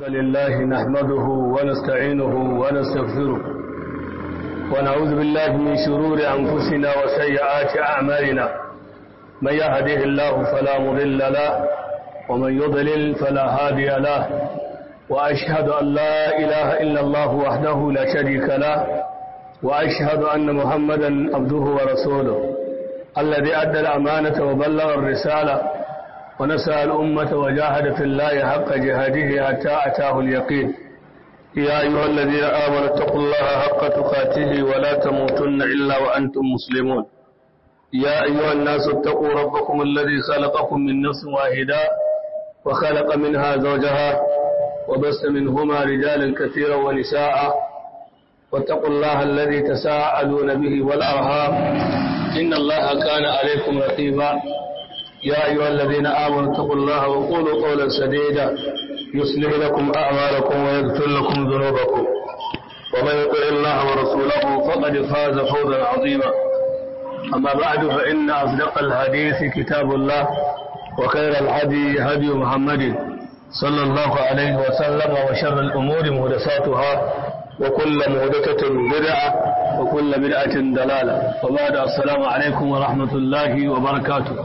لله نحمده ونستعينه ونستغفره ونعوذ بالله من شرور أنفسنا وسيئات أعمالنا من يهده الله فلا مضل له ومن يضلل فلا هادي له وأشهد أن لا إله إلا الله وحده لا شريك له وأشهد أن محمدا عبده ورسوله الذي أدى الأمانة وبلغ الرسالة ونسأل الأمة وجاهد في الله حق جهاده حتى أتاه اليقين يا أيها الذين آمنوا اتقوا الله حق تقاته ولا تموتن إلا وأنتم مسلمون يا أيها الناس اتقوا ربكم الذي خلقكم من نفس واحدة وخلق منها زوجها وبس منهما رجالا كثيرا ونساء واتقوا الله الذي تساءلون به والأرهام إن الله كان عليكم رقيبا يا أيها الذين آمنوا اتقوا الله وقولوا قولا سديدا يصلح لكم أعمالكم ويغفر لكم ذنوبكم ومن يطع الله ورسوله فقد فاز فوزا عظيما أما بعد فإن أصدق الحديث كتاب الله وخير الهدي هدي محمد صلى الله عليه وسلم وشر الأمور مهدساتها وكل مهدسة بدعة وكل بدعة دلالة وبعد السلام عليكم ورحمة الله وبركاته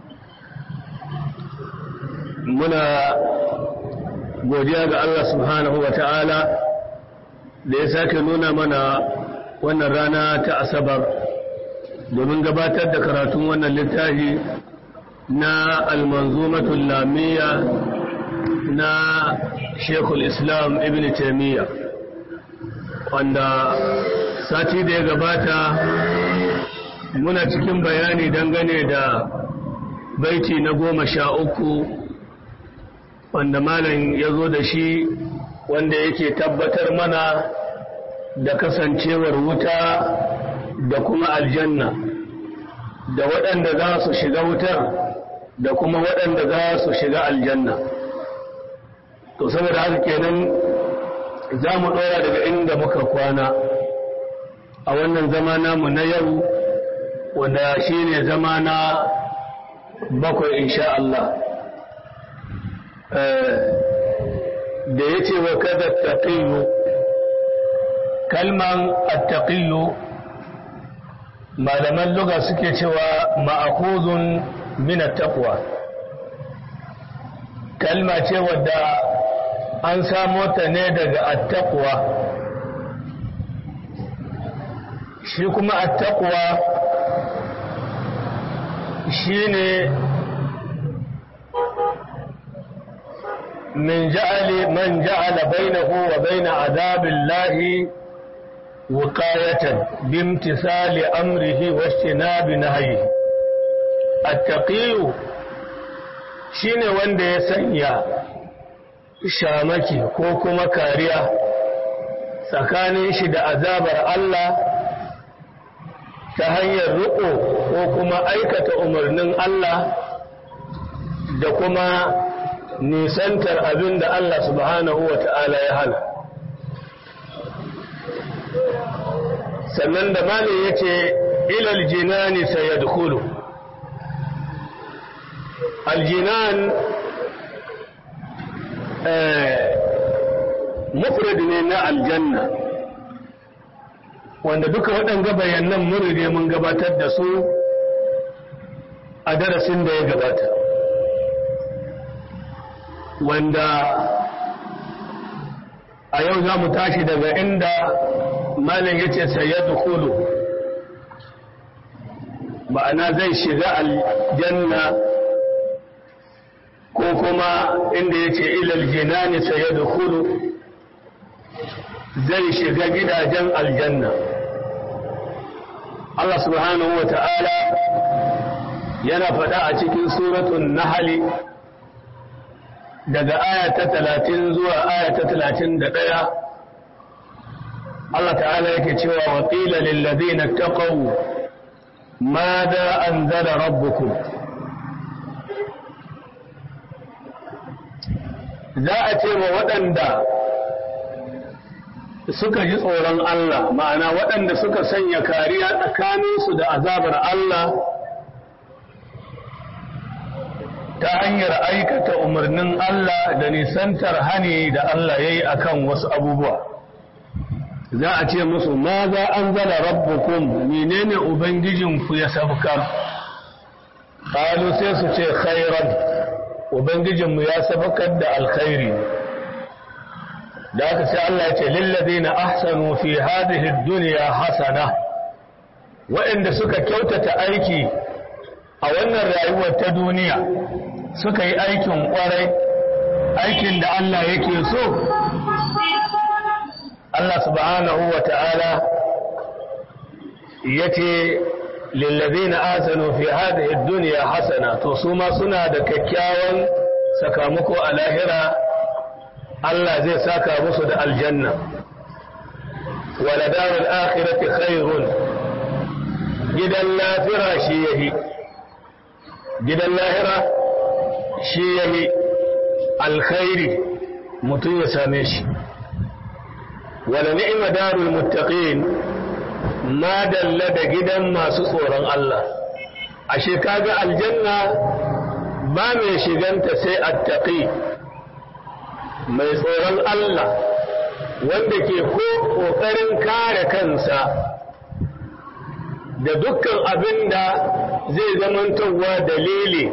muna godiya ga Allah subhanahu wa ta'ala da ya sake nuna mana wannan rana ta asabar domin gabatar da karatun wannan littafi na almanzumatul lamiya na shekul islam ibn taimiyya wanda sati da ya gabata muna cikin bayani dangane da baiti na goma sha uku wanda malam ya zo da shi wanda yake tabbatar mana da kasancewar wuta da kuma aljanna da waɗanda za su shiga wutar da kuma waɗanda za su shiga aljanna to saboda haka kenan za mu ɗora daga inda muka kwana a wannan zama namu na yau wanda shi ne zama na bakwai insha Allah da ya ce wa kada taƙiyu kalman attaƙiyu malaman luga suke cewa ma'akuzun min taqwa kalma ce wadda an samo ta ne daga attaqwa shi kuma attaqwa shine من جعل من جعل بينه وبين عذاب الله وقاية بامتثال أمره واجتناب نهيه التقي shine wanda ya sanya shamaki ko kuma kariya tsakanin shi da azabar Allah ta hanyar riƙo ko kuma aikata umarnin Allah da kuma nisantar abin da Allah subhanahu wa ta'ala ya hana. Sannan da malin ya ce, ilal jinani sai ya dukulu. Aljinan mufrad ne na aljanna, wanda duka waɗanga bayanan mun rige mun gabatar da su a darasin da ya gabata. wanda a yau za mu tashi daga inda malin ya ce sayyadu kulu ma'ana zai shiga aljanna ko kuma inda ya ce ilal jinani sayyadu kulu zai shiga gidajen aljanna Allah subhanahu wa ta'ala yana faɗa a cikin suratun nahali daga aya ta talatin zuwa aya ta talatin da ɗaya Allah ta'ala yake cewa wa ƙila lillazina taqaw ma da anzala rabbukum za a ce wa waɗanda suka ji tsoron Allah ma'ana waɗanda suka sanya kariya tsakaninsu da azabar Allah ta hanyar aikata umarnin Allah da nisantar hani da Allah ya yi a kan wasu abubuwa za a ce musu ma za an zala rabbukum menene ubangijinku ya sabkar ƙalu sai su ce khairan ubangijinmu ya sabkar da alkhairi da aka sai Allah ya ce lillazina ahsanu fi hadhihi dunya hasana waɗanda suka kyautata aiki a wannan rayuwar ta duniya suka yi aikin ƙwarai aikin da Allah yake so Allah subhanahu wa ta'ala ya ce lillazina ahsanu fi hadhihi dunya hasana to su ma suna da kyakkyawan sakamako a lahira Allah zai saka musu da aljanna wala darul akhirati khairun gidan lafira shi yahi gidan lahira shi yahi alkhairi mutum ya same shi wala ni'ma darul muttaqin ma dalla da gidan masu tsoron Allah ashe kaga aljanna ba mai shiganta sai attaqi mai tsoron Allah wanda ke ko ƙoƙarin kare kansa da dukkan abin da zai zamantowa dalili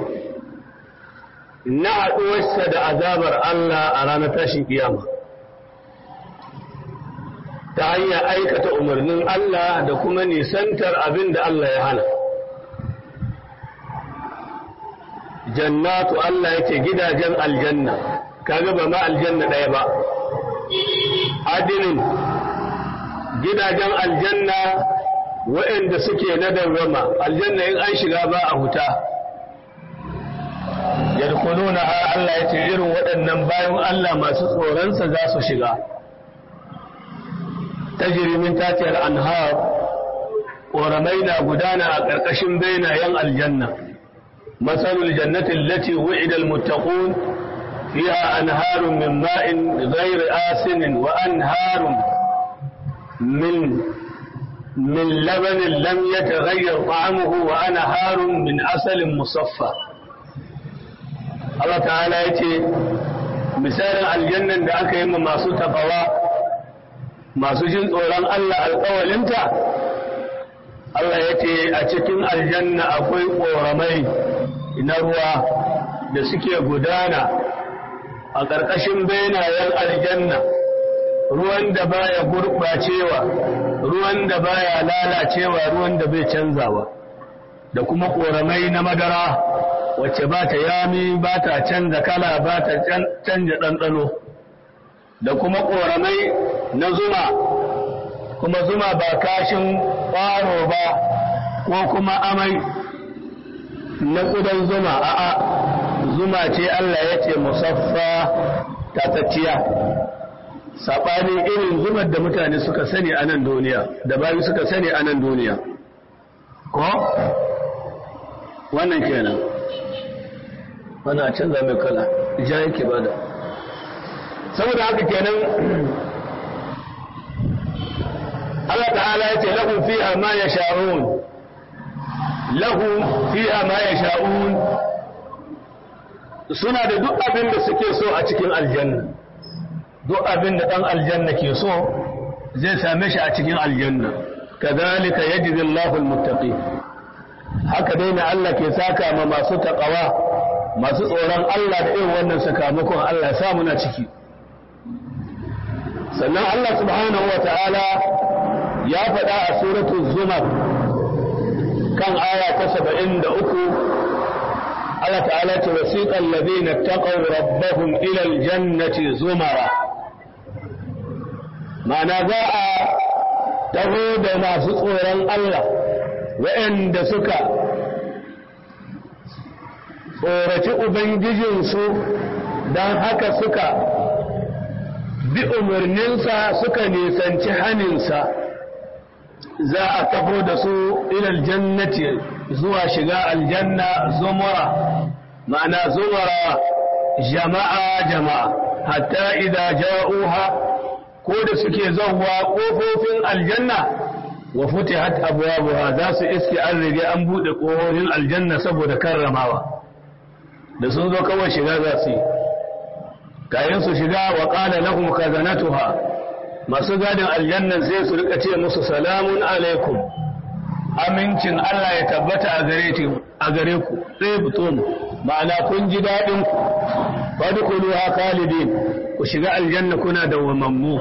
na haɗuwarsa da azabar Allah a ranar tashin kiyama ta hanyar aikata umarnin Allah da kuma nisantar abin da Allah ya hana jannatu Allah yake gidajen aljanna kaga ba ma aljanna ɗaya ba adinin gidajen aljanna waɗanda suke na dawwama aljanna in an shiga ba a huta yadkhuluna Allah ya ce irin waɗannan bayan Allah masu tsoronsa za su shiga tajri min tatiyar anhar ƙoramai na gudana a ƙarƙashin bainayen aljanna masalul jannati allati wu'ida almuttaqun فيها أنهار من ماء غير آسن وأنهار من من لبن لم يتغير طعمه وأنهار من عسل مصفى الله تعالى يتي مثال الجنة da aka yi ma masu tafawa masu jin tsoron Allah alƙawalinta Allah ya ce a cikin aljanna akwai ƙoramai na ruwa da suke gudana a ƙarƙashin benayen aljanna ruwan da baya gurɓacewa ruwan da baya lalacewa ruwan da bai canzawa da kuma ƙoramai na madara wacce ba ta yami ba ta canza kala ba ta canja ɗanɗano da kuma ƙoramai na zuma kuma zuma ba kashin ƙwaro ba ko kuma amai na ƙudan zuma a'a zuma ce Allah ya ce musaffa tatacciya saɓanin irin zumar da mutane suka sani a nan duniya da bayu suka sani a nan duniya ko wannan kenan wana canza mai kala ja yake bada saboda haka kenan Allah ta'ala ya ce lahu fiha ma yasha'un lahu fiha ma yasha'un suna da duk abin da suke so a cikin aljanna duk abin da ɗan aljanna ke so zai same shi a cikin aljanna kazalika yajzi Allahul muttaqin haka dai na Allah ke saka ma masu taqawa masu tsoron Allah da irin wannan sakamakon Allah ya sa muna ciki sannan Allah subhanahu wa ta'ala ya faɗa a suratul zumar kan aya ta 73 Allah ta'ala ce wasiqal ladina taqaw rabbahum ila aljannati zumara ma'ana za a taho da masu tsoron Allah waɗanda suka tsoraci ubangijinsu don haka suka bi umarninsa suka nisanci haninsa za a taho da su ilal jannati zuwa shiga aljanna zumura ma'ana zumura jama'a jama'a hatta idza ja'uha ko da suke zauwa kofofin aljanna wa futihat abwabuha za su iske an rige an bude kofofin aljanna saboda karramawa da sun zo kawai shiga za su yi kayan su shiga wa qala lahum khazanatuha masu gadin aljannan sai su rika ce musu salamun alaikum amincin Allah ya tabbata a gare ku a gare ku sai butum ma'ana kun ji dadin ku fadkhuluha khalidin ku shiga aljanna kuna dawwamammu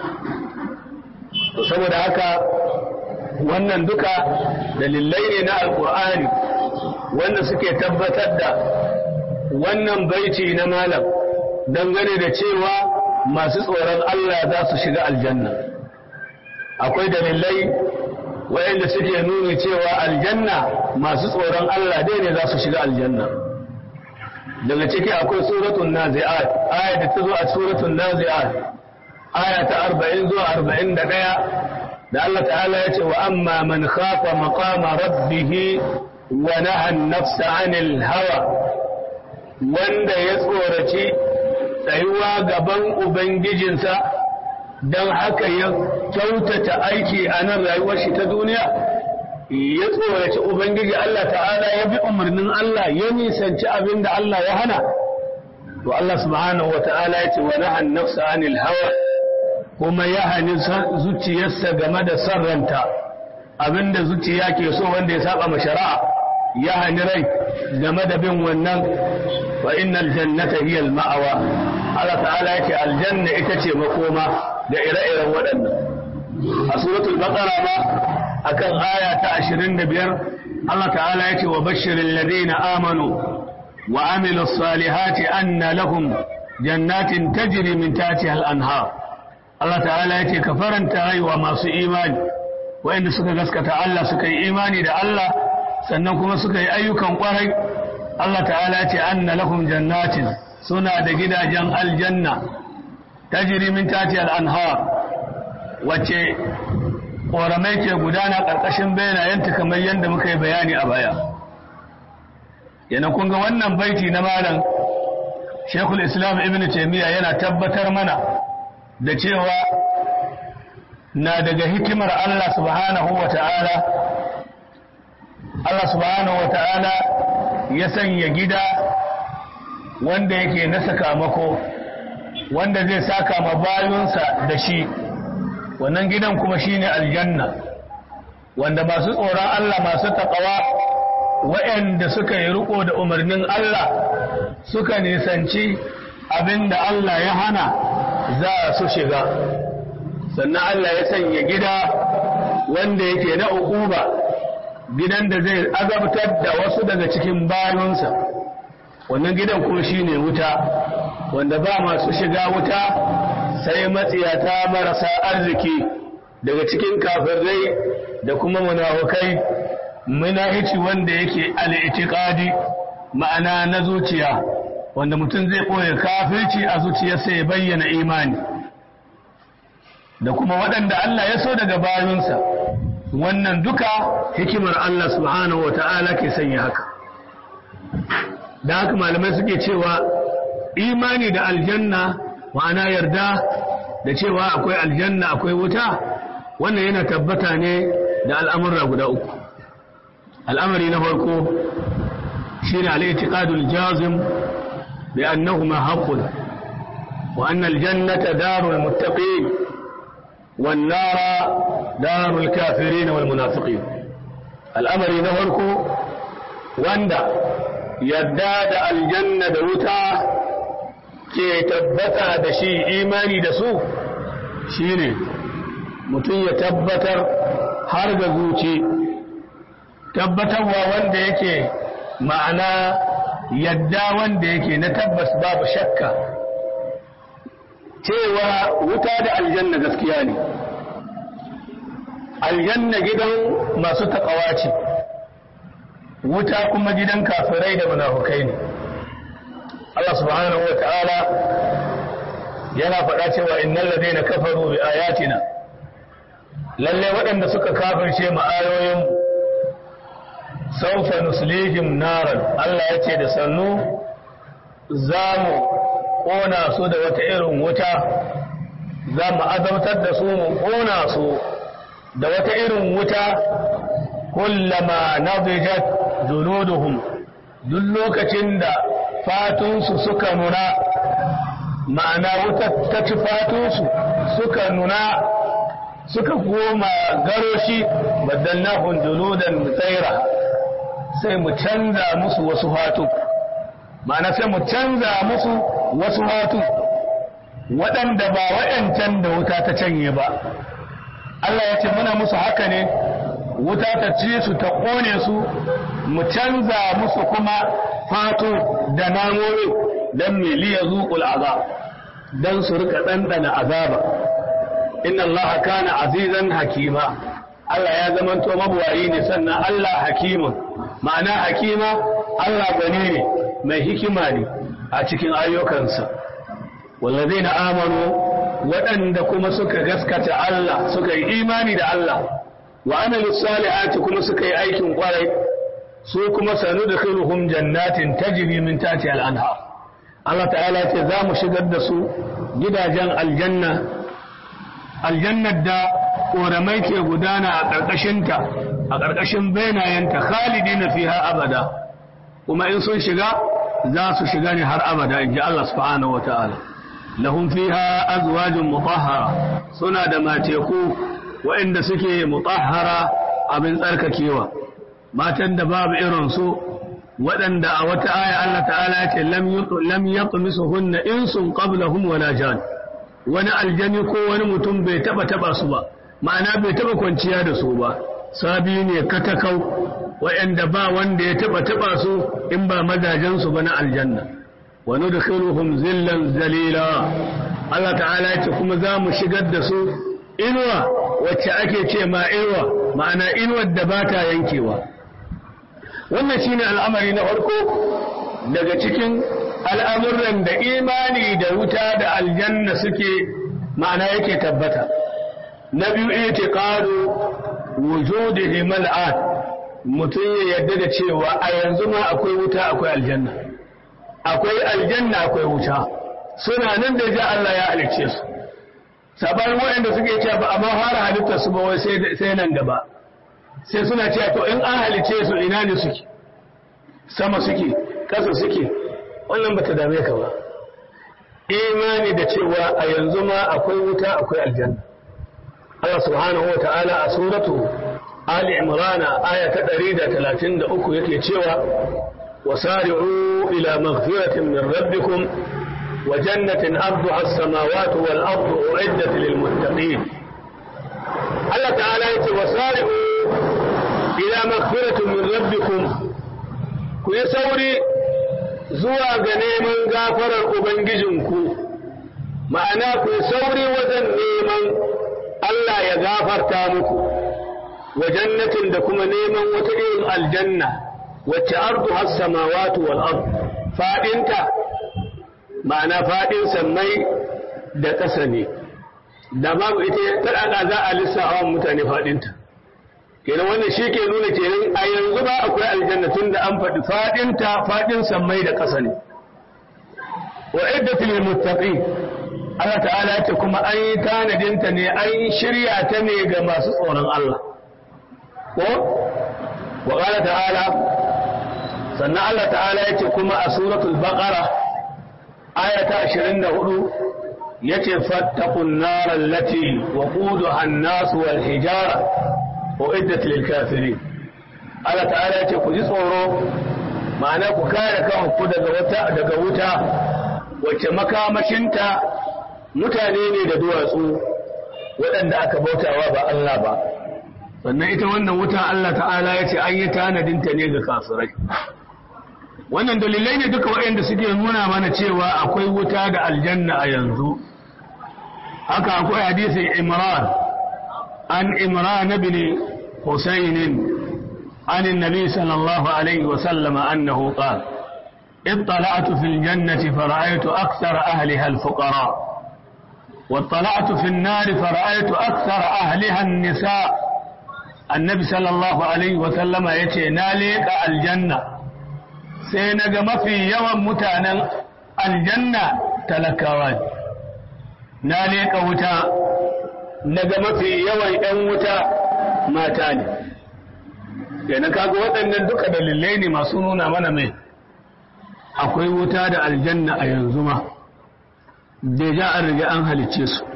saboda haka wannan duka dalilai ne na alkur'ani wanda suke tabbatar da wannan baiti na malam dangane da cewa masu tsoron Allah za su shiga aljanna akwai dalilai wayanda suke nuni cewa aljanna masu tsoron Allah dai ne za su shiga aljanna daga ciki akwai suratul nazi'at aya da ta zo a suratul nazi'at aya ta 40 zuwa 41 da Allah ta'ala ya ce wa amma man khafa maqama rabbih wa naha an-nafsa 'anil hawa wanda ya tsoraci tsayuwa gaban ubangijinsa don haka ya kyautata aiki a nan rayuwar shi ta duniya ya tsoraci ubangiji Allah ta'ala ya bi umarnin Allah ya nisanci abin da Allah ya hana to Allah subhanahu wa ta'ala ya ce wa naha an-nafsa 'anil hawa kuma ya hani zuciyarsa game da sarranta abinda zuciya ke so wanda ya saba ma shari'a ya hani rai game da bin wannan fa innal jannata hiya al ma'awa Allah ta'ala yake aljanna ita ce makoma da ire-iren waɗannan a suratul baqara ma akan aya ta 25 Allah ta'ala yake wa bashiril ladina amanu wa amilus salihati anna lahum jannatin tajri min tahtiha al anhar Allah ta'ala ya ce ka faranta rayuwa masu imani wa'inda suka gaskata Allah suka yi imani da Allah sannan kuma suka yi ayyukan kwarai Allah ta'ala ya ce anna lahum jannatin suna da gidajen aljanna tajri min tati al-anhar wacce ƙoramai ke gudana ƙarƙashin bayanayenta kamar yadda muka yi bayani a baya yana kun ga wannan baiti na malam Sheikhul Islam Ibn Taymiyyah yana tabbatar mana da cewa na daga hikimar Allah subhanahu wa ta'ala Allah subhanahu wa ta'ala ya sanya gida wanda yake na sakamako wanda zai saka ma bayunsa da shi wannan gidan kuma shine aljanna wanda masu tsoron Allah masu taƙawa waɗanda suka yi riko da umarnin Allah suka nisanci abinda Allah ya hana za su shiga sannan Allah ya sanya gida wanda yake na uquba gidan da zai azabtar da wasu daga cikin bayansa wannan gidan kuma shine wuta wanda ba masu shiga wuta sai matsiyata marasa arziki daga cikin kafirai da kuma munafukai munahici wanda yake al-i'tiqadi ma'ana na zuciya wanda mutum zai ɓoye kafirci a zuciyarsa ya bayyana imani da kuma waɗanda Allah ya so daga bayansa wannan duka hikimar Allah subhanahu wa ta'ala ke sanya haka da haka malamai suke cewa imani da aljanna ma'ana yarda da cewa akwai aljanna akwai wuta wannan yana tabbata ne da al'amurra guda uku al'amari na farko shi ne al'itiƙadul jazim بأنهما حق وأن الجنة دار المتقين والنار دار الكافرين والمنافقين الأمر نهرك واندا يداد الجنة دوتا ke tabbata da shi imani da su shine mutum ya tabbatar har ga zuci tabbatarwa wanda yake ma'ana yadda wanda yake na tabbas babu shakka cewa wuta da aljanna gaskiya ne aljanna gidan masu taƙawa ce wuta kuma gidan kafirai da munafukai ne Allah subhanahu wa ta'ala yana faɗa cewa innal ladina kafaru bi ayatina lalle waɗanda suka kafirce mu ayoyin saufa nuslihim naran Allah ya ce da sannu za mu ƙona su da wata irin wuta za mu azabtar da su mu ƙona su da wata irin wuta kullama nadijat juluduhum duk lokacin da fatunsu suka nuna ma'ana wuta ta ci fatunsu suka nuna suka goma garoshi baddalnahum juludan tsaira sai mu canza musu wasu fatu ma'ana sai mu canza musu wasu fatu waɗanda ba waɗancan da wuta ta canye ba Allah ya ce muna musu haka ne wuta ta ci su ta ƙone su mu canza musu kuma fatu da namomi don miliya zuƙul azab don su rika ɗanɗana azaba inna Allah kana azizan hakima Allah ya zamanto mabuwayi ne sannan Allah hakimun ma'ana hakima Allah gani ne mai hikima ne a cikin ayyukansa wallazina amanu waɗanda kuma suka gaskata Allah suka yi imani da Allah wa amilu salihati kuma suka yi aikin kwarai su kuma sanudkhiluhum jannatin tajri min tahtiha al-anhar Allah ta'ala ce za mu shigar da su gidajen aljanna aljannar da ƙoramai ke gudana a ƙarƙashinta a ƙarƙashin benayenta khalidina fiha abada kuma in sun shiga za su shiga ne har abada in ji Allah subhanahu wa ta'ala lahum fiha azwajun mutahhara suna da mateku waɗanda suke mutahhara abin tsarkakewa matan da babu irin su waɗanda a wata aya Allah ta'ala ya ce lam yatmisuhunna insun qablahum wala jan wani aljani ko wani mutum bai taba taba su ba ma'ana bai taba kwanciya da su ba sabi ne katakau waɗanda ba wanda ya taba taba su in ba mazajen su ba na aljanna wa nudkhiluhum zillan zalila Allah ta'ala ya ce kuma za mu shigar da su inuwa wacce ake ce ma inuwa ma'ana inuwar da ba ta yankewa wannan shine al'amari na farko daga cikin al'amuran da imani da wuta da aljanna suke ma'ana yake tabbata na biyu itiqadu wujudihi mal'an mutum ya yarda da cewa a yanzu ma akwai wuta akwai aljanna akwai aljanna akwai wuta suna nan da ja Allah ya halicce su sabanin waɗanda suke cewa ba a ma fara halittar su ba wai sai nan gaba sai suna cewa to in an halicce su ina ne suke sama suke ƙasa suke wannan bata dame ka ba imani da cewa a yanzu ma akwai wuta akwai aljanna Allah subhanahu wa ta'ala a suratu Ali Imran aya ta 133 yake cewa wasari'u ila maghfiratin min rabbikum wa jannatin arduha as-samawati wal ardu u'iddat lil muttaqin Allah ta'ala yace wasari'u ila maghfiratin min rabbikum ku yi sauri zuwa ga neman gafarar Ubangijinku, ma'ana ku sauri wajen neman Allah ya gafarta muku, wa jannatin da kuma neman wata irin aljanna, wacce ardu hassamawatu wal ard faɗinta, ma'ana faɗin sammai da ƙasa ne, da babu ita ta za a lissafa mutane faɗinta. kenan wannan shi ke nuna kenan a yanzu ba akwai aljanna tun da an faɗi faɗinta faɗin sammai da ƙasa ne wa iddatul lil muttaqin Allah ta'ala ce kuma an yi tanadinta ne an yi shirya ta ne ga masu tsoron Allah ko wa qala ta'ala sannan Allah ta'ala ya ce kuma a suratul baqara aya ta 24 yace fattaqun nar allati waquduha an-nas wal hijara uiddat lil kafirin Allah ta'ala yace ku ji tsoro ma'ana ku kare kanku daga wata daga wuta wacce makamashinta mutane ne da duwatsu waɗanda aka bautawa ba Allah ba sannan ita wannan wuta Allah ta'ala yace an yi tanadin ta ne ga kafirai wannan dalilai ne duka waɗanda suke nuna mana cewa akwai wuta da aljanna a yanzu haka akwai hadisin Imran عن إمران بن حسين عن النبي صلى الله عليه وسلم أنه قال اطلعت في الجنة فرأيت أكثر أهلها الفقراء واطلعت في النار فرأيت أكثر أهلها النساء النبي صلى الله عليه وسلم يتي ناليك الجنة سينق ما في يوم متانا الجنة تلكوان ناليك وتا daga mafi yawan 'yan wuta mata ne yana kaga waɗannan duka dalilai ne masu nuna mana mai akwai wuta da aljanna a yanzu ma deja an riga an halicce su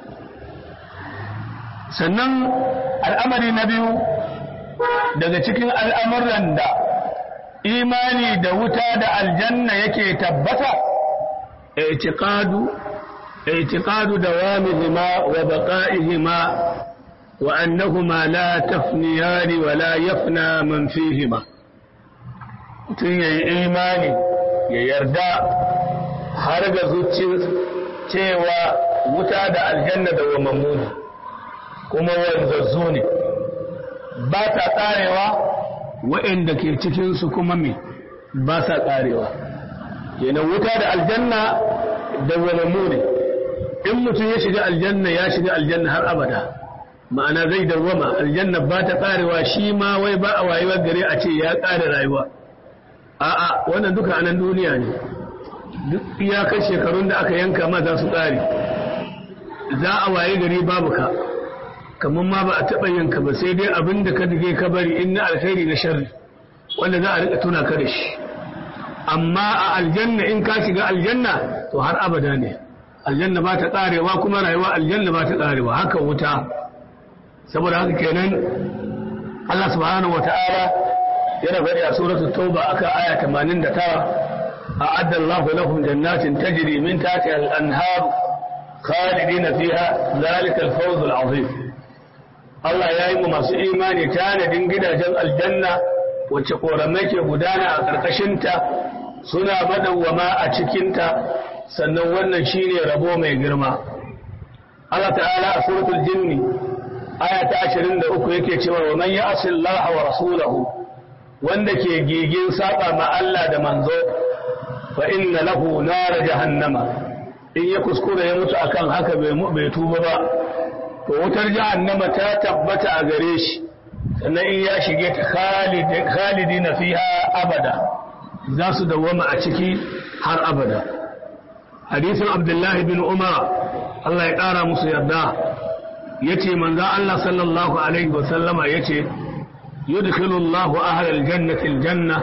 sannan al'amari na biyu daga cikin al'amuran da imani da wuta da aljanna yake tabbata i'tiqadu i'tiqadu dawamihima wa baqa'ihima wa annahuma la tafniyani wa la yafna man fihima tun yayi imani ya yarda har ga zuciyar cewa wuta da aljanna da wamammu ne kuma wanzazzu ne ba ta ƙarewa waɗanda ke cikinsu kuma me ba sa ƙarewa kenan wuta da aljanna da wamammu ne in mutum ya shiga aljanna ya shiga aljanna har abada ma'ana zai dawwama aljanna ba ta ƙarewa shi ma wai ba a wayewar gare a ce ya ƙare rayuwa a'a wannan duka anan duniya ne duk iyakar shekarun da aka yanka ma za su ƙare za a waye gari babu ka kamar ma ba a taɓa yanka ba sai dai abin da ka dige ka bari in na alkhairi na sharri wanda za a rika tuna ka da shi amma a aljanna in ka shiga aljanna to har abada ne aljanna ba ta ƙarewa kuma rayuwa aljanna ba ta ƙarewa haka wuta saboda haka kenan Allah subhanahu wata'ala yana faɗi a suratul tauba aka aya 89 أعد الله لهم جنات تجري من تحتها الأنهار خالدين فيها ذلك الفوز العظيم الله يا إيمو masu imani tanadin gidajen aljanna wacce koramai ke gudana a ƙarƙashinta suna madawwama a cikinta sannan wannan shine rabo mai girma Allah ta'ala a suratul jinni aya ta 23 yake cewa wa man ya'si Allah wa rasulahu wanda ke gigin saba ma Allah da manzo fa inna lahu nar jahannama in ya kuskura ya mutu akan haka bai tuba ba to wutar jahannama ta tabbata a gare shi sannan in ya shige ta khalidina fiha abada za su dawwama a ciki har abada hadisin abdullahi bin umar Allah ya ƙara musu yarda yace manzo Allah sallallahu alaihi wa sallama yace yudkhilu Allahu ahlal jannati aljanna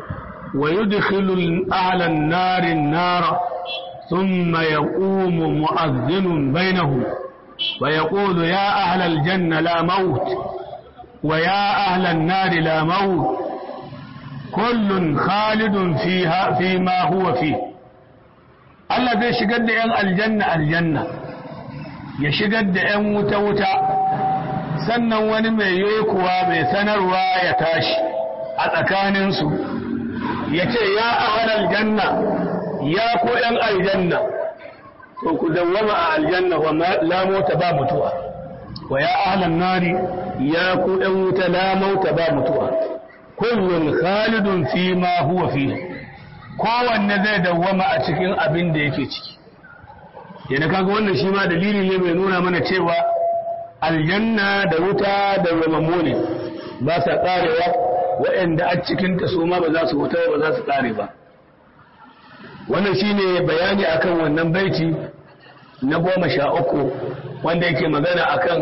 ويدخل أهل النار النار ثم يقوم مؤذن بينهم ويقول يا أهل الجنة لا موت ويا أهل النار لا موت كل خالد فيها فيما هو فيه Allah zai shigar da ‘yan aljanna aljanna ya shigar da ‘yan wuta-wuta sannan wani mai kuwa mai sanarwa ya tashi a tsakaninsu ya ce ya ahal aljanna ya ko ‘yan aljanna to ku dawwama a aljanna wa la mota ba mutuwa wa ya ahlan nari ya ku ‘yan wuta la mota ba mutuwa kullun khalidun fi ma huwa fi kowanne zai dawwama a cikin abin da yake ciki yana kaga wannan shi ma dalili ne mai nuna mana cewa aljanna da wuta da ramammu ne ba sa karewa waɗanda a cikinta su ma ba za su wuta ba za su ƙare ba wannan shine bayani akan wannan baiti na goma sha uku wanda yake magana akan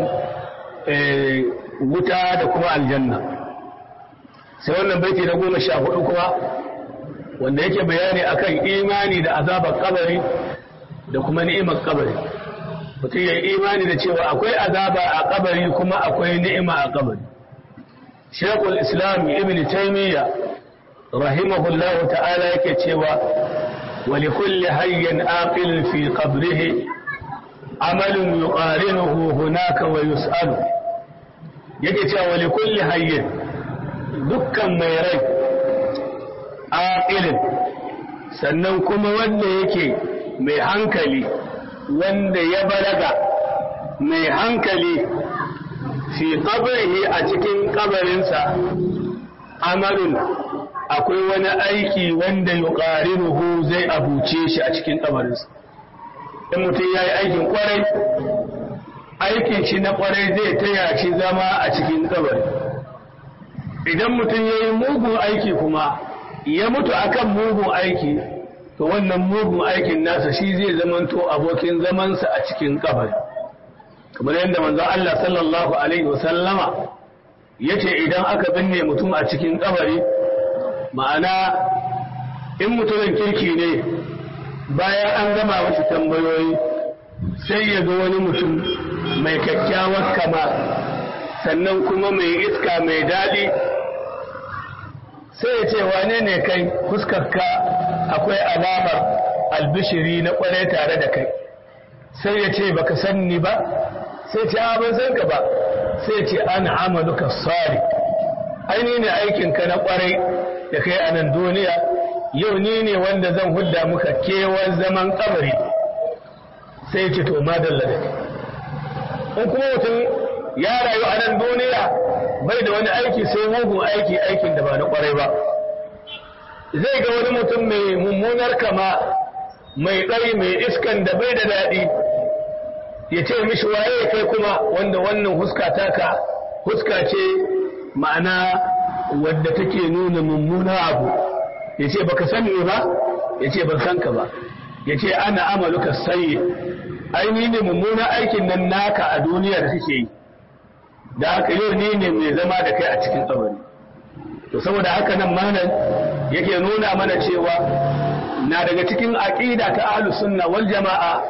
wuta da kuma aljanna sai wannan baiti na goma sha hudu kuma wanda yake bayani akan imani da azabar kabari da kuma ni'imar kabari mutum ya yi imani da cewa akwai azaba a kabari kuma akwai ni'ima a kabari شيخ الإسلام ابن تيمية رحمه الله تعالى يكتوى ولكل حي آقل في قبره عمل يقارنه هناك ويسأل يكتوى ولكل حي دكا ميري آقل sannan kuma wanda yake mai hankali wanda ya balaga mai hankali fi qabrihi a cikin kabarinsa amalun akwai wani aiki wanda yuqarinuhu zai abuce shi a cikin kabarinsa in mutum yayi aikin kwarai aikin shi na kwarai zai taya shi zama a cikin kabari idan mutum yayi mugun aiki kuma ya mutu akan mugun aiki to wannan mugun aikin nasa shi zai zamanto abokin zamansa a cikin kabari kamar yadda manzo Allah sallallahu alaihi wasallama yace idan aka binne mutum a cikin kabari ma'ana in mutumin kirki ne bayan an gama wasu tambayoyi sai ya ga wani mutum mai kyakkyawar kama sannan kuma mai iska mai daɗi sai ya ce wane ne kai fuskarka akwai alamar albishiri na kwarai tare da kai sai ya ce baka sanni ba sai ce a ban san ka ba sai ce ana amaluka sari aini ne aikinka na kwarai da kai a nan duniya yau ni ne wanda zan hudda muka kewar zaman kabari sai ce to madalla da in kuma mutum ya rayu a nan duniya bai da wani aiki sai mugun aiki aikin da ba na kwarai ba zai ga wani mutum mai mummunar kama mai ɗari mai iskan da bai da daɗi ya ce mishi waye kai kuma wanda wannan huska taka huska ce ma'ana wadda take nuna mummuna abu ya ce baka sani ba ya ce ban san ka ba ya ce ana amaluka sayi aini ne mummuna aikin nan naka a duniya da suke yi da haka yau ni ne mai zama da kai a cikin kabari to saboda haka nan malam yake nuna mana cewa na daga cikin aqida ta ahlus sunna wal jamaa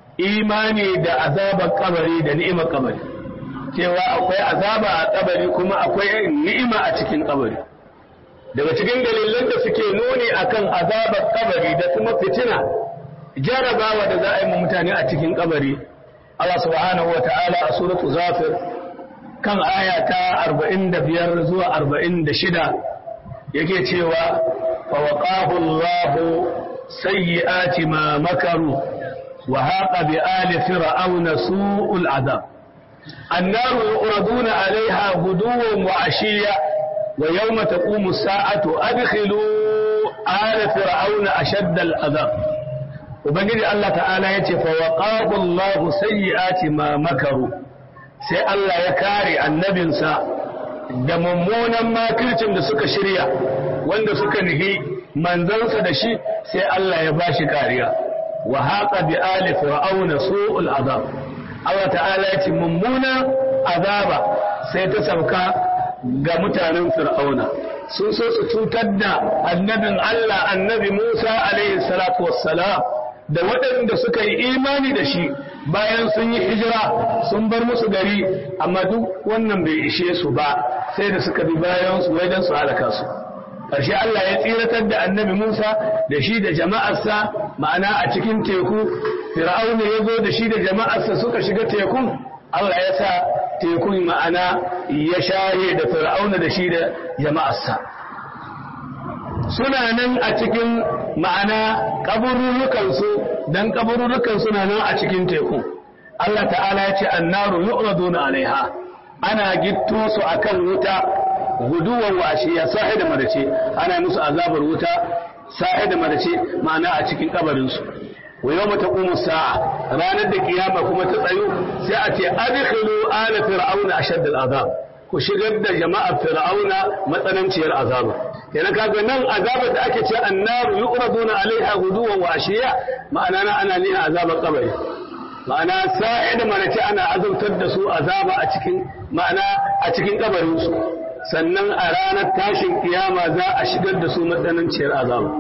imani da azabar kabari da ni'imar kabari cewa akwai azaba a kabari kuma akwai ni'ima a cikin kabari daga cikin dalilan da suke nuni akan azabar kabari da kuma fitina jarabawa da za a yi mutane a cikin kabari Allah subhanahu wa ta'ala a suratu zafir kan aya ta 45 zuwa 46 yake cewa fa waqahu Allah sayyi'ati ma makaru wa haqa bi ali fir'auna su'ul adab النار يعرضون عليها غدوا وعشيا ويوم تقوم الساعة أدخلوا آل فرعون أشد العذاب وبنجد الله تعالى يتي فوقاه الله سيئات ما مكروا sai Allah ya kare annabinsa da mummunan makircin da suka shirya wanda suka nihi manzansa da shi sai Allah ya bashi kariya wa haqa bi ali fir'auna su'ul azab Allah ta'ala ya ce mummuna azaba sai ta sauka ga mutanen fir'auna sun so su cutar da annabin Allah annabi Musa alaihi salatu wassalam da waɗanda suka yi imani da shi bayan sun yi hijira sun bar musu gari amma duk wannan bai ishe su ba sai da suka bi bayan su wajen su halaka su ƙarshe Allah ya tsiratar da annabi Musa da shi da jama'arsa ma'ana a cikin teku fir'auna ya zo da shi da jama'arsa suka shiga tekun Allah ya sa tekun ma'ana ya shaye da fir'auna da shi da jama'arsa suna nan a cikin ma'ana kaburrukansu don kaburrukan suna nan a cikin teku Allah ta'ala ya ce annaru yu'raduna alaiha ana gitto su akan wuta guduwan washe ya sahi da madace ana musu azabar wuta sahi da madace ma'ana a cikin kabarinsu wa yau mata kuma sa'a ranar da kiyama kuma ta tsayo sai a ce adkhilu ala fir'auna ashadd al'azab ku shigar da jama'ar fir'auna matsananciyar azaba kenan kaga nan azabar da ake ce annaru yuqraduna alaiha guduwan wa ashiya ma'ana na ana nihin azabar kabari ma'ana sa'i da manace ana azabtar da su azaba a cikin ma'ana a cikin kabarin su sannan a ranar tashin kiyama za a shigar da su matsananciyar azaba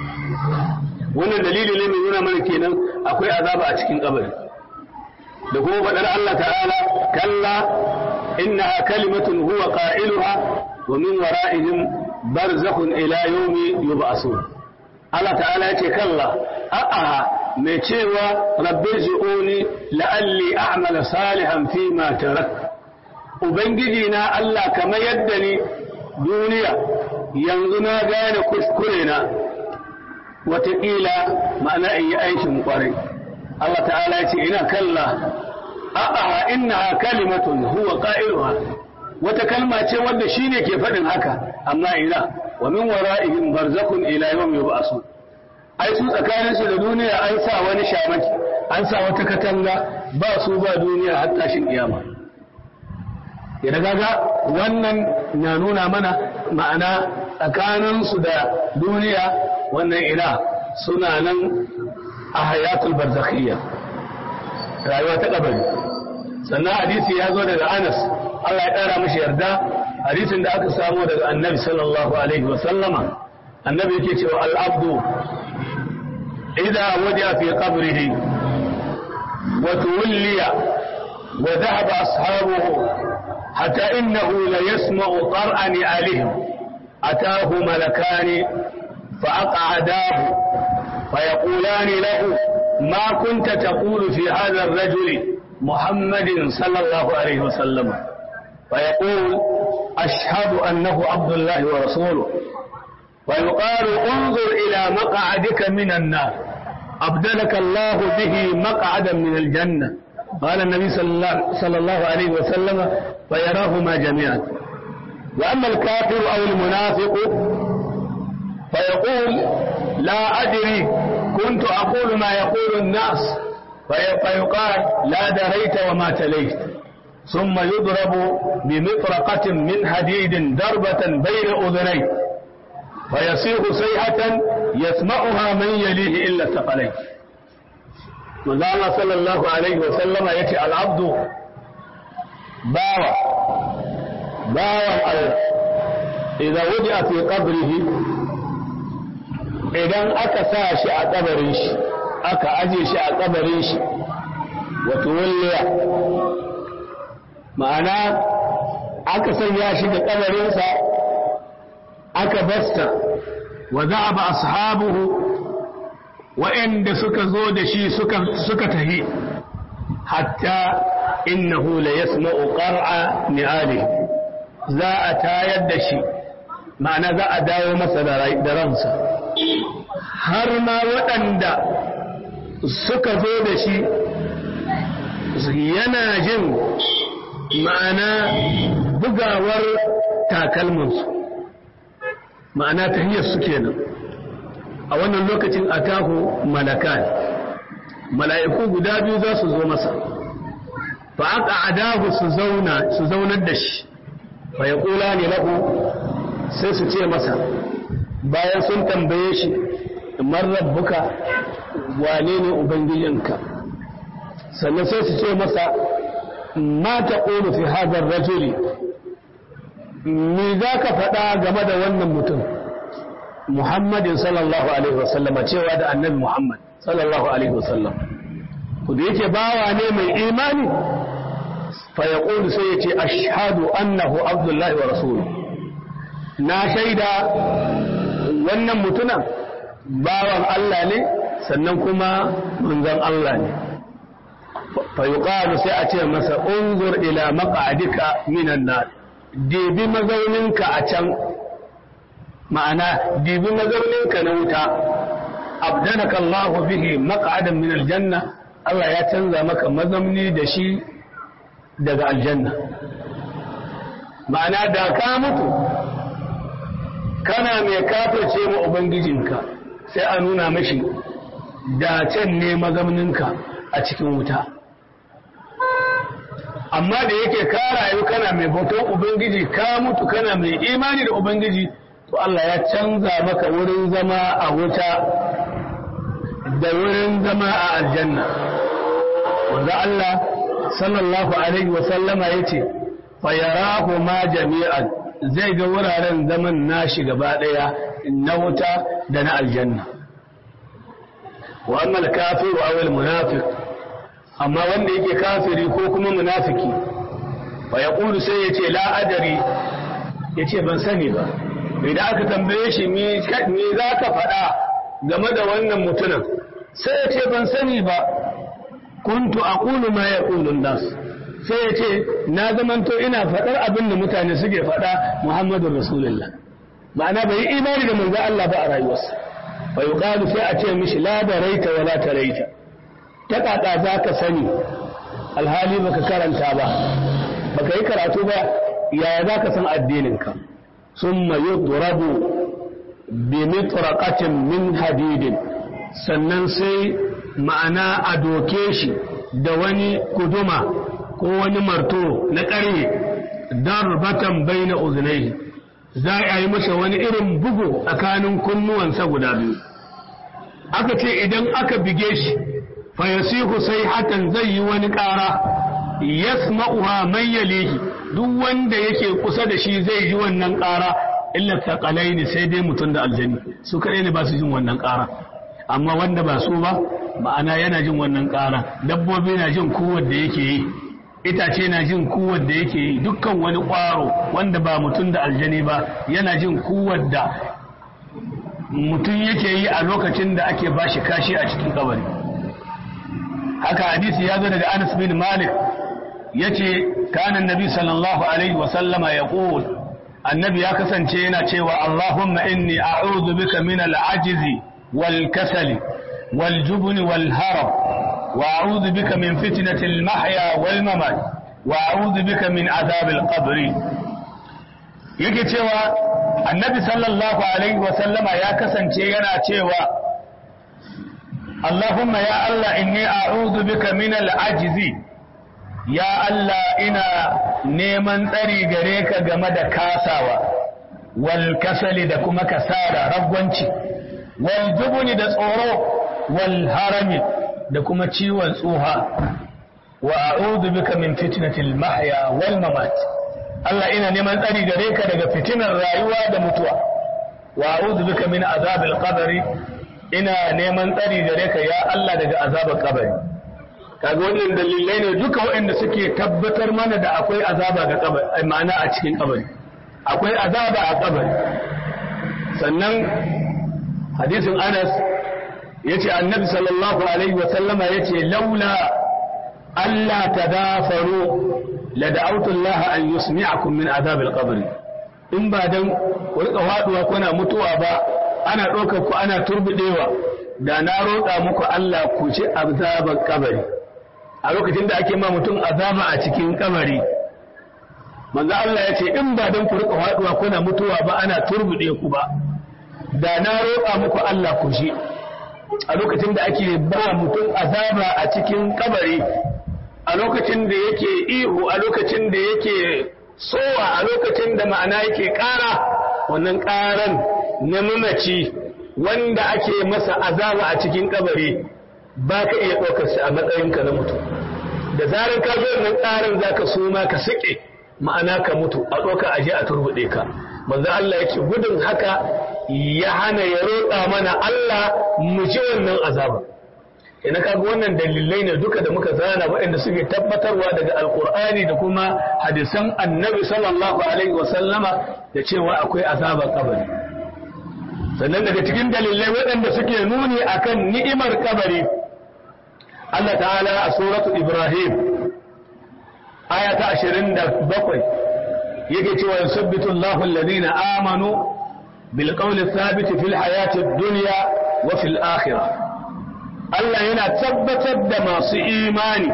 wannan dalili ne mai nuna mana kenan akwai azaba a cikin kabari da kuma faɗar Allah ta'ala kalla innaha kalimatun huwa qailuha wa min wara'ihim barzakhun ila yawmi yub'asun Allah ta'ala yace kalla a'a mai cewa rabbi ji'uni la'alli a'mala salihan fi ma tarak ubangiji na Allah kamar yadda ni duniya yanzu na gane kuskure na wataƙila ma'ana in yi aikin ƙwarai Allah ta'ala ya ce ina kalla a'a innaha kalimatun huwa qa'iluha wata kalma ce wanda shine ke faɗin haka amma ina wa min wara'ihim barzakhun ila yawm yub'asun ai su tsakanin su da duniya an sa wani shamaki an sa wata katanga ba su ba duniya har tashin kiyama ya daga wannan na nuna mana ma'ana tsakanin su da duniya wannan ina suna nan a hayatul barzakhiyya rayuwa ta kabari sannan hadisi ya zo daga Anas Allah ya ƙara mashi yarda hadisin da aka samu daga annabi sallallahu alaihi wa sallama annabi yake cewa al'abdu idan waje fi qabrihi wa tuwliya wa dhahaba ashabuhu hatta innahu la yasma'u qar'an alihim atahu malakani فأقعداه فيقولان له ما كنت تقول في هذا الرجل محمد صلى الله عليه وسلم فيقول أشهد أنه عبد الله ورسوله ويقال انظر إلى مقعدك من النار أبدلك الله به مقعدا من الجنة قال النبي صلى الله, صلى الله عليه وسلم فيراهما جميعا وأما الكافر أو المنافق فيقول لا أدري كنت أقول ما يقول الناس فيقال لا دريت وما تليت ثم يضرب بمطرقة من حديد ضربة بين أذنيه فيصيغ صيحة يسمعها من يليه إلا الثقلين manzo Allah sallallahu alaihi wa sallama yace al-abdu bawa bawan Allah idan wudi'a fi qabrihi idan aka sa shi a kabarin shi aka aje shi a kabarin shi wato walliya ma'ana aka sanya shi da kabarinsa aka basta wa za'aba ashabuhu wa'anda suka zo da shi suka suka tahi hatta innahu la yasma'u qar'a ni'alihi za a tayar da shi ma'ana za a dawo masa da ransa har ma waɗanda suka zo da shi yana jin ma'ana bugawar takalminsu ma'ana ta hanyar su kenan a wannan lokacin a taho malakan mala'iku guda biyu za su zo masa fa aka adahu su zaunar da shi fa ya kula ne lahu sai su ce masa bayan sun tambaye shi man rabbuka wane ne ubangijinka sannan sai su ce masa ma ta ƙonu fi hadar rajuli me za ka faɗa game da wannan mutum muhammadin sallallahu alaihi wasallama cewa da annabi muhammad sallallahu alaihi wasallam ku da yake bawa ne mai imani fa ya sai ya ce ashhadu annahu abdullahi wa rasuluhu na shaida wannan mutunan bawan Allah ne sannan kuma manzon Allah ne fa yuqalu sai a ce masa unzur ila maq'adika minan nar dibi mazauninka a can ma'ana dibi mazauninka na wuta abdanaka Allah bihi maq'adan min aljanna Allah ya canza maka mazauni da shi daga aljanna ma'ana da ka mutu kana mai kafirce ma ubangijinka sai a nuna mashi da can ne mazauninka a cikin wuta amma da yake ka rayu kana mai bautan ubangiji ka mutu kana mai imani da ubangiji to Allah ya canza maka wurin zama a wuta da wurin zama a aljanna wanda Allah sallallahu alaihi wa sallama yace fa yarahu ma jami'an zai ga wuraren zaman nashi gaba daya na wuta da na aljanna wa amma al-kafiru aw al-munafiq amma wanda yake kafiri ko kuma munafiki fa yaqulu sai yace la adari yace ban sani ba idan aka tambaye shi me me zaka faɗa game da wannan mutumin sai yace ban sani ba kuntu aqulu ma yaqulu an-nas sai yace na zamanto ina faɗar abin da mutane suke faɗa Muhammadur Rasulullah ma'ana bai imani da manzo Allah ba a rayuwarsa fa yuqalu sai a ce mishi la daraita wala taraita ta kaka za ka sani alhali baka karanta ba baka yi karatu ba yaya za ka san addininka sun mayu turabu bi mitraqatin min hadidin sannan sai ma'ana a doke shi da wani kuduma ko wani marto na ƙarye darbatan baina uzunaihi za a yi masa wani irin bugu tsakanin kunnuwansa guda biyu aka ce idan aka bige shi fayasihu sai hatan zai yi wani ƙara yasma'uha man yalihi duk wanda yake kusa da shi zai ji wannan ƙara illa thaqalaini sai dai mutum da aljani su kadai ne ba su jin wannan ƙara amma wanda ba su ba ma'ana yana jin wannan ƙara dabbobi na jin kuwar da yake yi itace na jin kuwar da yake yi dukkan wani ƙwaro wanda ba mutum da aljani ba yana jin kuwar da mutum yake yi a lokacin da ake bashi kashi a cikin kabari haka hadisi ya zo daga Anas bin Malik yace kana annabi sallallahu alaihi wa sallama yaqul annabi ya kasance yana cewa Allahumma inni a'udhu bika min al-ajzi wal kasali wal jubn wal harab wa a'udhu bika min fitnati al-mahya wal mamat wa a'udhu bika min adhab al-qabr yake cewa annabi sallallahu alaihi wa sallama ya kasance yana cewa Allahumma ya Allah inni a'udhu bika min al-ajzi ya Allah ina neman tsari gare ka game da kasawa wal kasali da kuma kasara ragwanci wal jubuni da tsoro wal harami da kuma ciwon tsuha wa a'udhu bika min fitnatil mahya wal mamat Allah ina neman tsari gare ka daga fitinar rayuwa da mutuwa wa a'udhu bika min azabil qabri ina neman tsari gare ka ya Allah daga azabar kabari kaga wannan dalilai ne duka waɗanda suke tabbatar mana da akwai azaba ga kabari ma'ana a cikin kabari akwai azaba a kabari sannan hadisin Anas yace annabi sallallahu alaihi wa sallama yace laula alla tadafaru la da'awtu Allah an yusmi'akum min azab al-qabr in ba dan ku rika faduwa kuna mutuwa ba ana ɗaukar ku ana turbidewa da na roƙa muku Allah ku ci azabar kabari a lokacin da ake ma mutum azaba a cikin kabari manzo Allah ya ce in ba dan ku rika faduwa kuna mutuwa ba ana turbude ku ba da na roƙa muku Allah ku shi a lokacin da ake ba mutum azaba a cikin kabari a lokacin da yake ihu a lokacin da yake sowa a lokacin da ma'ana yake ƙara wannan ƙaran na mamaci wanda ake masa azaba a cikin kabari ba ka iya ɗaukar shi a matsayinka na mutum da zarar ka zo nan tsarin za ka suma ka sike ma'ana ka mutu a ɗauka a je a turbuɗe ka manzo Allah yake gudun haka ya hana ya roƙa mana Allah mu ji wannan azaba ina kaga wannan dalilai ne duka da muka zana waɗanda suke tabbatarwa daga alkur'ani da kuma hadisan annabi sallallahu alaihi wa sallama da cewa akwai azabar kabari sannan daga cikin dalilai waɗanda suke nuni akan ni'imar kabari Allah ta'ala a suratu Ibrahim aya ta 27 yake cewa yusabbitu Allahu alladhina amanu bil qawli thabit fil hayati ad-dunya wa fil akhirah Allah yana tabbatar da masu imani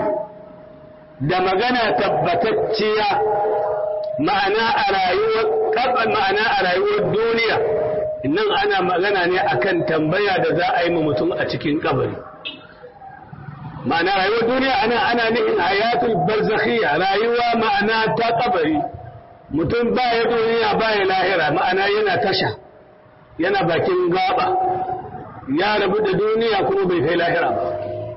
da magana tabbatacciya ma'ana a rayuwar ma'ana a rayuwar duniya nan ana magana ne akan tambaya da za a yi ma mutum a cikin kabari ma'ana rayuwar duniya ana ana nufin hayatul barzakhiyya rayuwa ma'ana ta kabari mutum baya duniya baya lahira ma'ana yana tasha yana bakin gaba ya rabu da duniya kuma bai kai lahira ba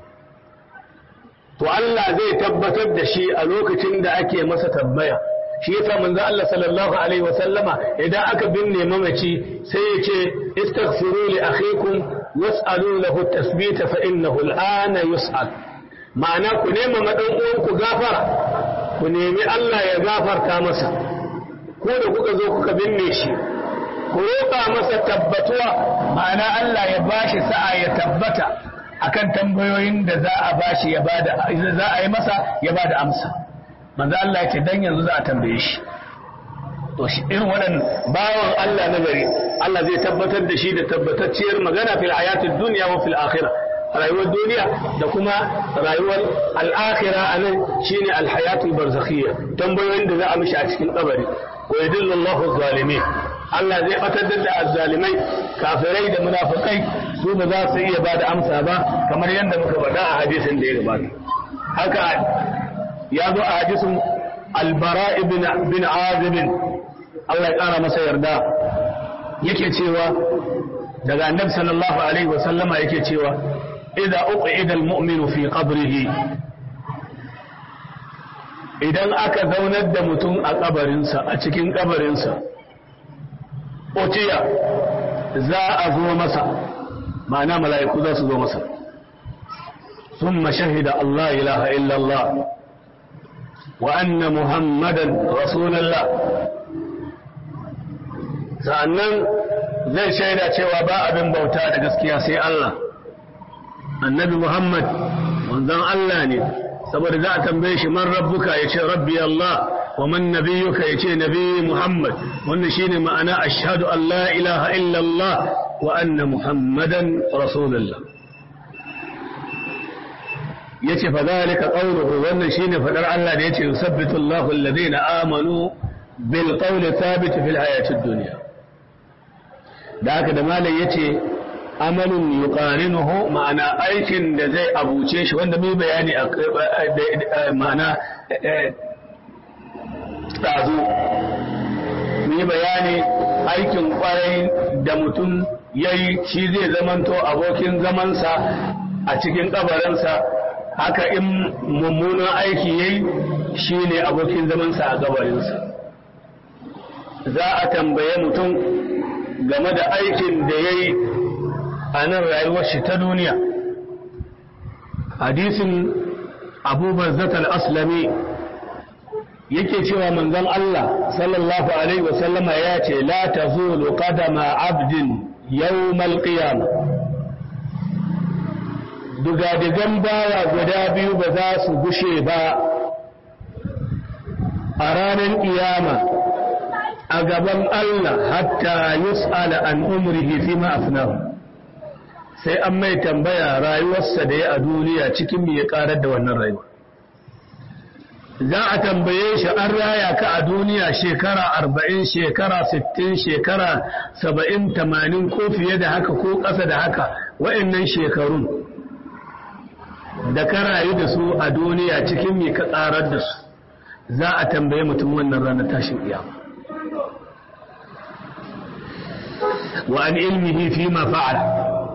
to Allah zai tabbatar da shi a lokacin da ake masa tambaya shi yasa manzo Allah sallallahu alaihi wasallama idan aka binne mamaci sai ya ce istaghfiru li akhikum was'alu lahu at-tasbita fa innahu al-ana yus'al ma'ana ku nema madan uwan ku gafara ku nemi Allah ya gafarta masa ko da kuka zo kuka binne shi ku roƙa masa tabbatuwa ma'ana Allah ya bashi sa'a ya tabbata akan tambayoyin da za a bashi ya bada za a yi masa ya bada amsa manzo Allah ya ce dan yanzu za a tambaye shi to shi irin waɗannan bawan Allah na gari Allah zai tabbatar da shi da tabbatacciyar magana fil hayatid dunya wa fil akhirah rayuwar duniya da kuma rayuwar al'akhira a nan shine alhayatul barzakhiyya tambayoyin da za a mishi a cikin kabari wa yadillu Allahu zalimin Allah zai batar da azzalimai kafirai da munafikai su ba za su iya bada amsa ba kamar yadda muka faɗa a hadisin da ya gabata haka ya zo a hadisin albara ibn bin azib Allah ya kara masa yarda yake cewa daga annabi sallallahu alaihi wa sallama yake cewa idza uqida almu'minu fi qabrihi idan aka zaunar da mutum a kabarinsa a cikin kabarinsa utiya za a zo masa ma'ana mala'iku za su zo masa ثم شهد الله إله إلا الله وأن محمدا رسول الله sa'annan zai shaida cewa ba abin bauta da gaskiya sai Allah annabi Muhammad manzon Allah ne saboda za a tambaye shi man rabbuka ya ce rabbi Allah wa man nabiyuka ya ce nabi Muhammad wannan shine ma'ana ashhadu an la ilaha illa Allah wa anna Muhammadan rasulullah yace fa zalika qawluhu wannan shine fadar Allah da yace yusabbitu Allahu alladhina amanu bil qawli thabit fil hayatid dunya da haka da malai yace amalun yuqarinuhu ma'ana aikin da zai abuce shi wanda mai bayani a ma'ana dazu mai bayani aikin kwarai da mutum yayi shi zai zamanto abokin zamansa a cikin kabarinsa haka in mummunan aiki yayi shine abokin zamansa a kabarinsa za a tambaye mutum game da aikin da ya yi a nan rayuwar shi ta duniya hadisin abubuwan zatar aslami yake cewa manzon Allah sallallahu alaihi wasallama ya ce la ta zulu qadama abdin yawmal qiyamah dugadigan bawa guda biyu ba za su gushe ba a ranar ƙiyama a gaban Allah hatta yus'ala an umrihi fi ma afnahu sai an mai tambaya rayuwarsa da ya a duniya cikin me ya karar da wannan rayuwa za a tambaye shi an raya ka a duniya shekara arba'in shekara sittin shekara saba'in tamanin ko fiye da haka ko ƙasa da haka wa'annan shekarun da ka rayu da su a duniya cikin me ka tsarar da su za a tambaye mutum wannan ranar tashin kiyama wa an ilmihi fi ma fa'ala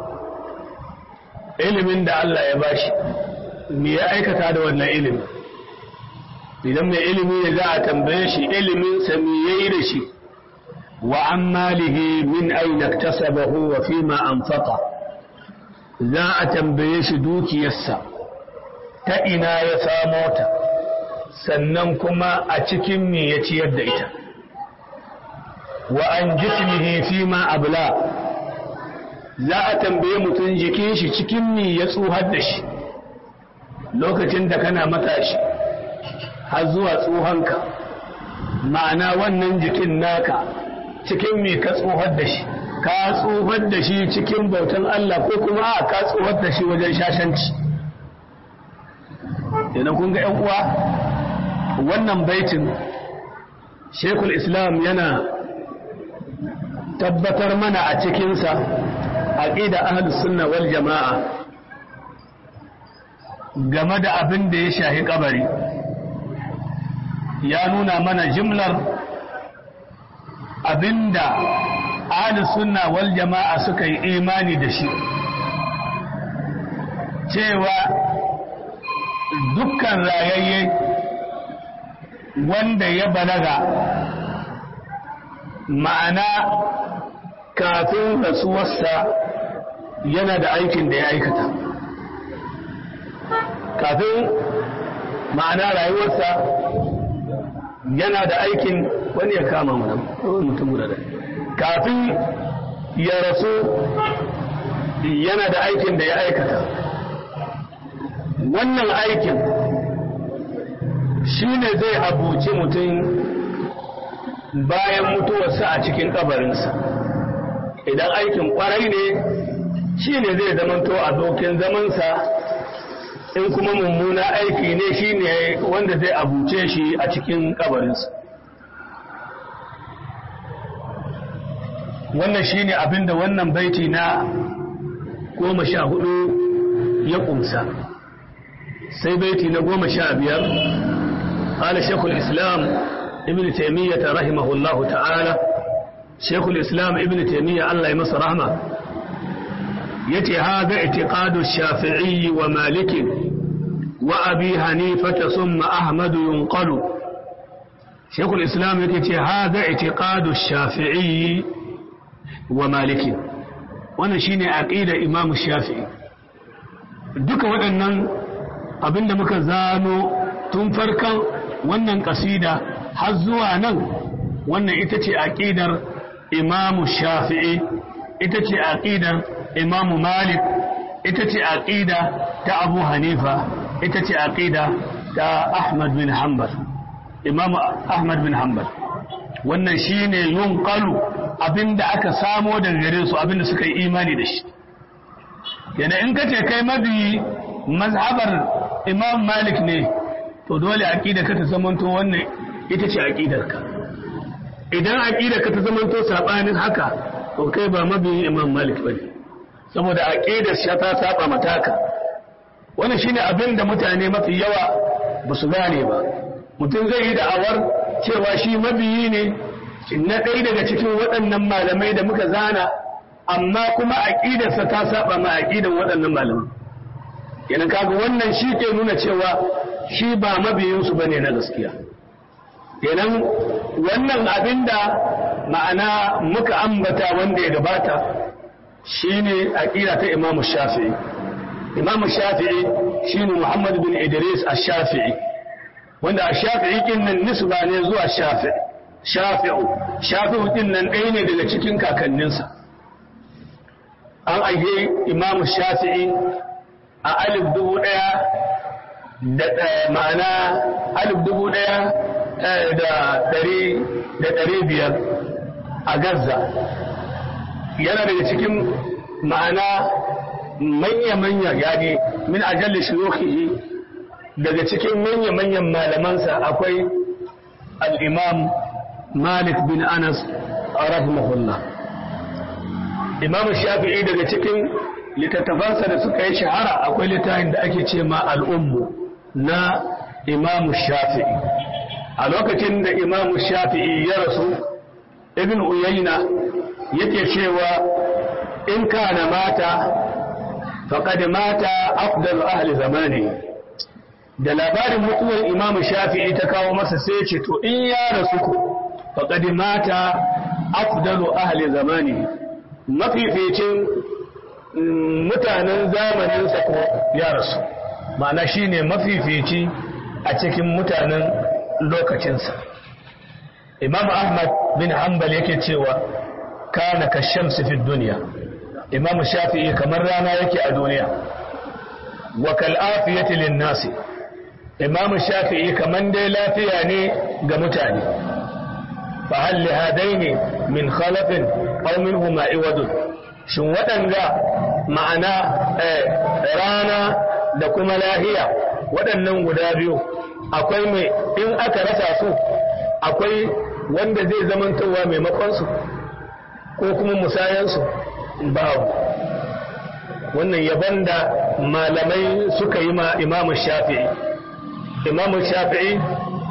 ilimin da Allah ya bashi me ya aikata da wannan ilimi idan mai ilimi ne za a tambaye shi ilimin sa me yayi da shi wa an malihi min aina iktasabahu wa fi ma anfaqa za a tambaye shi dukiyarsa ta ina ya samo ta sannan kuma a cikin me ya ciyar da ita wa an jismihi fi ma abla za a tambaye mutum jikin shi cikin me ya tsuhar da shi lokacin da kana matashi har zuwa tsohonka ma'ana wannan jikin naka cikin me ka tsohar da shi ka tsohar da shi cikin bautan Allah ko kuma a ka tsohar da shi wajen shashanci idan kun ga 'yan uwa wannan baitin shekul islam yana tabbatar mana a cikinsa aqida ahlus sunna wal jama'a game da abin da ya shahi kabari ya nuna mana jimlar abinda ahlus sunna wal jama'a suka yi imani da shi cewa dukkan rayayye wanda ya balaga ma'ana kafin rasuwarsa yana da aikin da ya aikata kafin ma'ana rayuwarsa yana da aikin wani ya kama mana mutum guda kafin ya rasu yana da aikin da ya aikata wannan aikin shi ne zai abuci mutum bayan mutuwarsa a cikin kabarinsa idan aikin kwarai ne shi ne zai zamanto abokin zamansa in kuma mummuna aiki ne shi ne wanda zai abuce shi a cikin kabarinsa wannan shi ne abinda wannan baiti na goma sha hudu ya kumsa sai baiti na goma sha biyar قال شيخ الإسلام ابن تيمية رحمه الله تعالى شيخ الإسلام ابن تيمية الله يمس رحمه يتي هذا اعتقاد الشافعي ومالك وأبي حنيفة ثم أحمد ينقل شيخ الإسلام يتي هذا اعتقاد الشافعي wa maliki wannan shine aqida imam shafi'i duka waɗannan abinda muka zano tun farkon wannan kasida har zuwa nan wannan ita ce aqidar imam shafi'i ita ce aqidar imam malik ita ce aqida ta abu hanifa ita ce aqida ta ahmad bin hanbal imam ahmad bin hanbal wannan shine yunqalu abinda aka samo daga gare su abinda suka yi imani da shi yana in kace kai mabi mazhabar imam malik ne to dole aqida ka ta zamanto wannan ita ce aqidar ka idan aqida ka ta zamanto sabanin haka to kai ba mabi imam malik bane saboda aqidar shi ta saba mataka wannan shine abinda mutane mafi yawa ba su gane ba mutum zai yi da'awar cewa shi mabiyi ne na ɗaya daga cikin waɗannan malamai da muka zana amma kuma aƙidarsa ta saba ma aƙidan waɗannan malamai yana kaga wannan shi ke nuna cewa shi ba mabiyinsu ba ne na gaskiya kenan wannan abin da ma'ana muka ambata wanda ya gabata shi ne aƙida ta imamu shafi'i imamu shafi'i shi ne muhammad bin idris a shafi'i wanda a shafi'i kin nan nisba ne zuwa shafi'i shafi'u shafi'u din nan ɗaya ne daga cikin kakanninsa an aihe imamu shafi'i a alif dubu ɗaya da ma'ana alif dubu ɗaya da ɗari da ɗari biyar a gaza yana daga cikin ma'ana manya-manya yani min ajalli shuyukhihi daga cikin manya-manyan malamansa akwai al'imam malik bin anas rahimahullah imam shafi'i daga cikin littattafansa da suka yi shahara akwai littafin da ake ce ma al'ummu na imam shafi'i a lokacin da imam shafi'i ya rasu ibn uyayna yake cewa in kana mata faqad mata afdalu ahli zamani da labarin mutuwar imam shafi'i ta kawo masa sai ce to in ya rasu ku faqad mata afdalu ahli zamani mafificin mutanen zamaninsa ko ya rasu ma'ana shine mafifici a cikin mutanen lokacinsa imam ahmad bin hanbal yake cewa kana ka shamsi fi duniya imam shafi'i kamar rana yake a duniya wa kal afiyati lin nasi imam shafi'i kaman dai lafiya ne ga mutane fa hal li hadaini min khalafin aw minhuma iwadun shin waɗanga ma'ana rana da kuma lahiya waɗannan guda biyu akwai mai in aka rasa su akwai wanda zai zamantowa maimakonsu ko kuma musayansu babu wannan yaban da malamai suka yi ma imamu shafi'i imamu shafi'i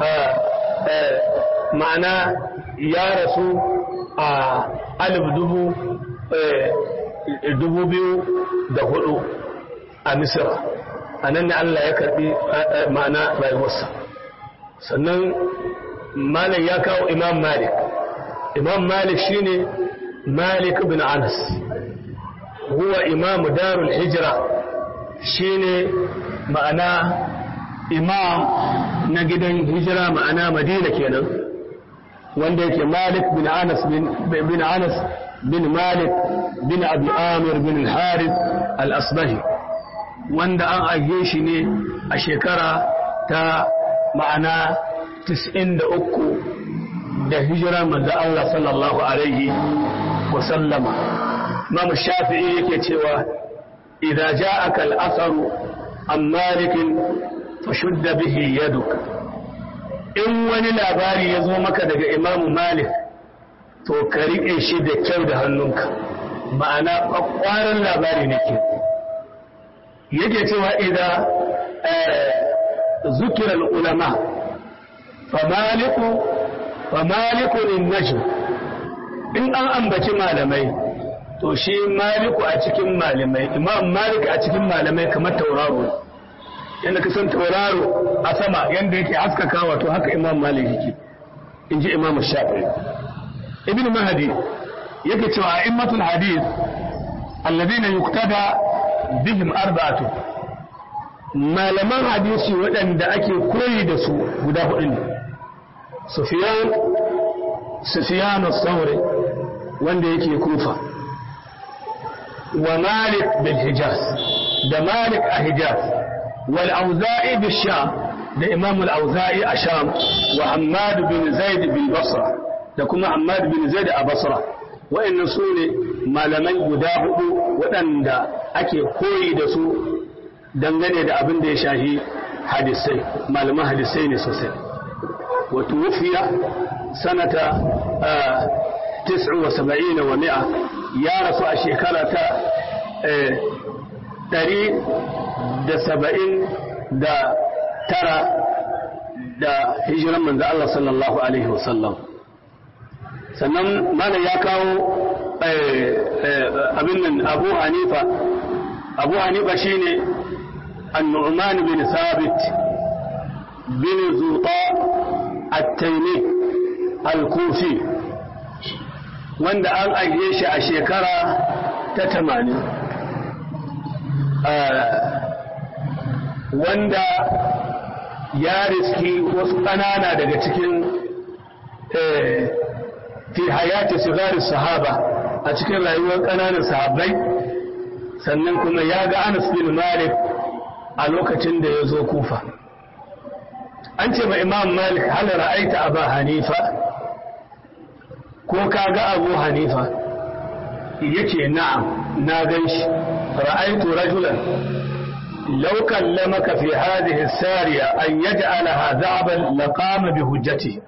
ma'ana ya rasu a alif dubu dubu biyu da hudu a misira a nan ne Allah ya karbi ma'ana rayuwarsa sannan malam ya kawo imam malik imam malik shine malik bin anas huwa imam darul hijra shine ma'ana imam na gidan hijira ma'ana madina kenan wanda yake malik bin anas bin anas bin malik bin abi amir bin al-harith al-asbahi wanda an ajiye shi ne a shekara ta ma'ana 93 da hijira manzo Allah sallallahu alaihi wa sallama Imam Shafi'i yake cewa idza ja'aka al-atharu an Malik fashudda bihi yaduk in wani labari ya zo maka daga Imam Malik to ka rike shi da kyau da hannunka ma'ana kwakwaran labari ne ke yake cewa idza zukira al-ulama famaliku famaliku najm in an ambaci malamai to shi maliku a cikin malamai imam malik a cikin malamai kamar tauraro yadda ka san tauraro a sama yadda yake haskakawa to haka imam malik yake in ji imam shafi'i ibn mahdi yake cewa a'immatul hadith alladhina yuqtada bihim arba'atu malaman hadisi waɗanda ake koyi da su guda hudu ne Sufyan Sufyan as-Sawri wanda yake Kufa wa Malik bil Hijaz da Malik a Hijaz wal Auza'i bil Sham da Imam al-Auza'i a Sham wa Hammad bin Zaid bil Basra da kuma Hammad bin Zaid a Basra wa'annan su ne malamai guda hudu waɗanda ake koyi da su dangane da abin da ya shahi hadisai malaman hadisai ne sosai wato wufiya sanata tis'u wa saba'ina wa mi'a ya rasu a shekara ta ɗari da saba'in da tara da hijiran manzo Allah sallallahu alaihi wasallam sannan malam ya kawo abin nan abu hanifa abu hanifa shine النعمان بن ثابت بن زوطاء التيمي الكوفي wanda an aike shi a shekara ta tamanin wanda ya riski wasu ƙanana daga cikin fi hayati sigari sahaba a cikin rayuwar ƙananan sahabbai sannan kuma ya ga anas bin malik a lokacin da ya zo kufa an ce ma imam malik hal ra'aita abu hanifa ko ka ga abu hanifa yace na'am na gan shi ra'aitu rajulan law kallamaka fi hadhihi as-sariya an yaj'alaha dha'ban laqama bi hujjati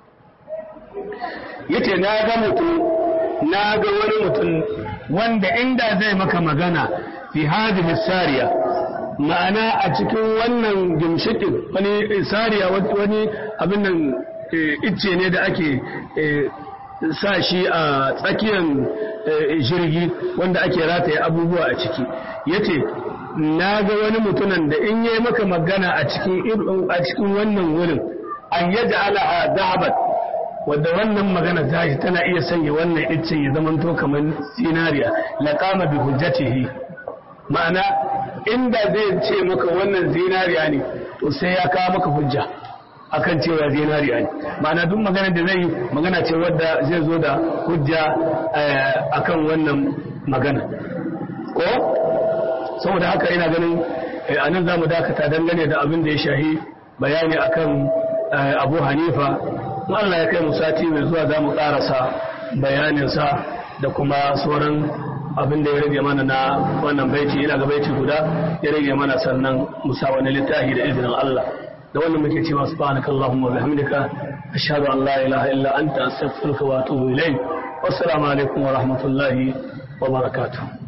yace na ga mutum na ga wani mutum wanda inda zai maka magana fi hadhihi as-sariya ma'ana a cikin wannan gimshikin wani sariya wani abin nan icce ne da ake sa shi a tsakiyar jirgi wanda ake rataye abubuwa a ciki yace na ga wani mutumin da in yi maka magana a cikin a cikin wannan wurin an yadda ala zahabat wadda wannan magana tashi tana iya sanya wannan icce ya zamanto kamar zinariya laqama bi hujjatihi ma'ana inda zai ce maka wannan zinariya ne to sai ya kawo maka hujja akan cewa zinariya ne ma'ana duk magana da zai yi magana ce wadda zai zo da hujja akan wannan magana ko saboda haka ina ganin a nan za mu dakata dangane da abin da ya shahi bayani akan abu hanifa in Allah ya kai mu sati mai zuwa za mu karasa bayaninsa da kuma sauran abin da ya rage mana na wannan baiti ina ga baiti guda ya rage mana sannan musa wani littafi da izinin Allah da wannan muke cewa subhanaka allahumma bihamdika ashhadu an la ilaha illa anta astaghfiruka wa atubu ilayk wassalamu alaikum wa rahmatullahi wa barakatuh